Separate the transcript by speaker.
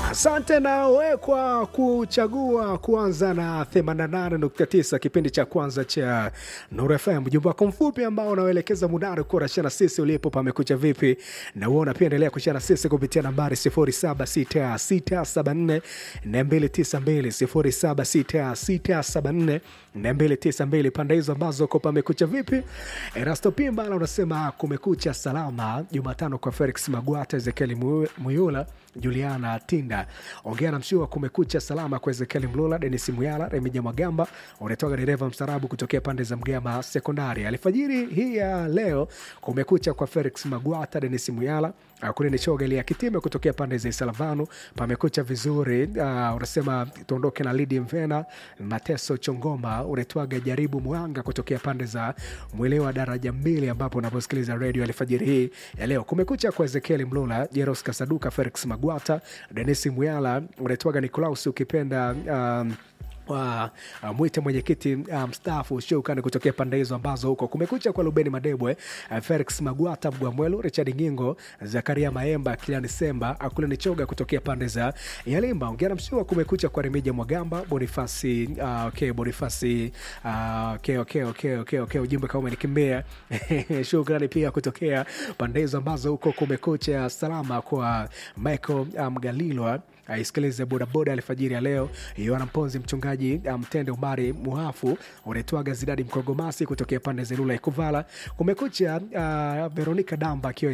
Speaker 1: Asante nawe kwa kuchagua kuanza na 88.9 kipindi cha kwanza cha Nuru FM. Ujumbe wako mfupi ambao unaoelekeza mudari kuwa unashana sisi ulipo pamekucha vipi, na uona pia endelea kushana sisi kupitia nambari 076674 292 076674 pande hizo ambazo ko pamekucha vipi. Erasto Pimbala unasema kumekucha salama Jumatano kwa Felix Magwata, Ezekieli Muyula, Juliana Tinda ongea na mshua kumekucha salama kwa Ezekieli Mlula, Denis Muyala, Remija Magamba unatoka dereva mstarabu kutokea pande za Mgema Sekondari. Alfajiri hii ya leo kumekucha kwa Felix Magwata, Denis Muyala kule ni choga ya kitime kutokea pande za Isalavanu pamekucha vizuri. Uh, unasema tuondoke na Lidi Mvena, Mateso Chongoma, unaitwaga jaribu Mwanga kutokea pande za mwelewa daraja mbili, ambapo unaposikiliza redio alfajiri hii ya leo. Kumekucha kwa Ezekieli Mlula, Jeros Kasaduka, Felix Magwata, Denis Muyala, unaitwaga Nikolaus ukipenda um, wa uh, mwite mwenyekiti mstaafu um, shukani kutokea pande hizo ambazo huko kumekucha kwa Lubeni Madebwe, uh, Felix Magwata, Mgwamwelu, Richard Ngingo, Zakaria Maemba, Kiliani Semba, Akule Nichoga kutokea pande za Yalimba. Ongea na mshua kumekucha kwa Remija Mwagamba, Bonifasi uh, okay, Bonifasi uh, okay, okay, okay, okay, okay. Ujumbe kama umenikimbia shukrani pia kutokea pande hizo ambazo huko kumekucha salama kwa Michael Mgalilwa um, aisikilize bodaboda alfajiri ya leo. Yohana Mponzi, mchungaji Mtende um, Umari Muhafu, unaitwaga Zidadi Mkogomasi kutokea pande za Ilula Ikuvala. Kumekucha uh, Veronika Damba akiwa